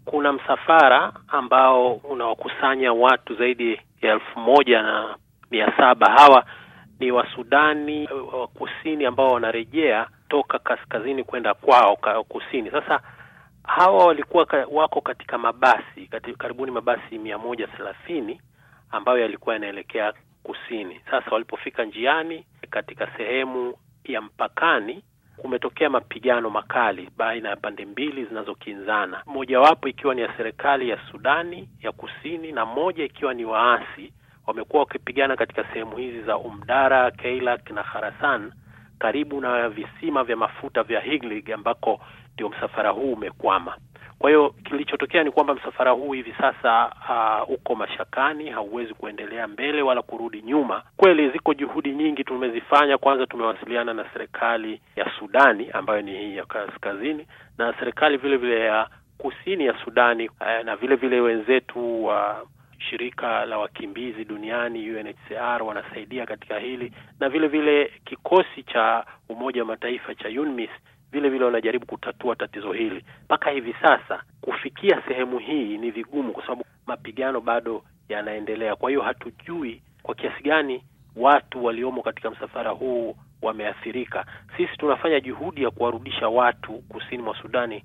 kuna msafara ambao unawakusanya watu zaidi ya elfu moja na mia saba. Hawa ni Wasudani wa kusini ambao wanarejea toka kaskazini kwenda kwao kusini. Sasa hawa walikuwa wako katika mabasi kati, karibuni mabasi mia moja thelathini ambayo yalikuwa yanaelekea kusini. Sasa walipofika njiani katika sehemu ya mpakani kumetokea mapigano makali baina ya pande mbili zinazokinzana, mojawapo ikiwa ni ya serikali ya Sudani ya kusini na moja ikiwa ni waasi. Wamekuwa wakipigana katika sehemu hizi za Umdara, Keilak na Kharasan karibu na visima vya mafuta vya Higlig ambako ndio msafara huu umekwama. Kwa hiyo kilichotokea ni kwamba msafara huu hivi sasa uh, uko mashakani, hauwezi kuendelea mbele wala kurudi nyuma. Kweli ziko juhudi nyingi tumezifanya. Kwanza tumewasiliana na serikali ya Sudani ambayo ni hii ya kaskazini na serikali vile vile ya kusini ya Sudani uh, na vile vile wenzetu wa uh, shirika la wakimbizi duniani UNHCR wanasaidia katika hili na vile vile kikosi cha Umoja wa Mataifa cha UNMISS vile vile wanajaribu kutatua tatizo hili. Mpaka hivi sasa kufikia sehemu hii ni vigumu, kwa sababu mapigano bado yanaendelea. Kwa hiyo hatujui kwa kiasi gani watu waliomo katika msafara huu wameathirika. Sisi tunafanya juhudi ya kuwarudisha watu kusini mwa Sudani